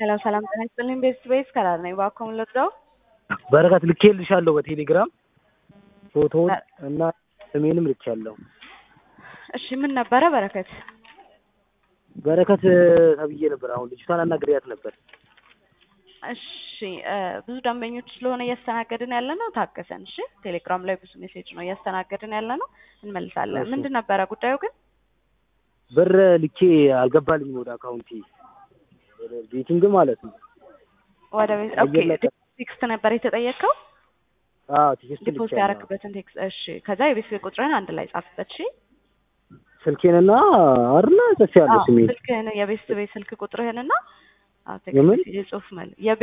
ሰላም ሰላም ጤና ይስጥልኝ። ቤስት ቤስ ከራር ነኝ። እባክዎን ልርዳው? በረከት ልኬልሻለሁ በቴሌግራም ፎቶውን እና ስሜንም ልኬያለሁ። እሺ ምን ነበረ በረከት? በረከት ተብዬ ነበር። አሁን ልጅቷን አናግሬያት ነበር። እሺ እ ብዙ ደንበኞች ስለሆነ እያስተናገድን ያለ ነው። ታገሰን። እሺ ቴሌግራም ላይ ብዙ ሜሴጅ ነው እያስተናገድን ያለ ነው። እንመልሳለን። እሺ። ምንድን ነበረ ጉዳዩ ግን? ብር ልኬ አልገባልኝም ወደ አካውንቲ ወደ ቤቲንግ ማለት ነው። ወደ ቤት ኦኬ። አየር ላይ- ቴክስት ነበር የተጠየቀው አዎ ቴክስት ዲፖዚት ልኬያለሁ። ያደረክበትን ቴክስት። እሺ ከዛ የቤት ቤት ቁጥርን አንድ ላይ ጻፍበት። እሺ ስልኬንና አርና ጽፌያለሁ አዎ፣ ስሜን ስልክህን የቤት ቤት ስልክ ቁጥርህንና አዎ፣ የምን? ቴክስት የጽሁፍ መልክ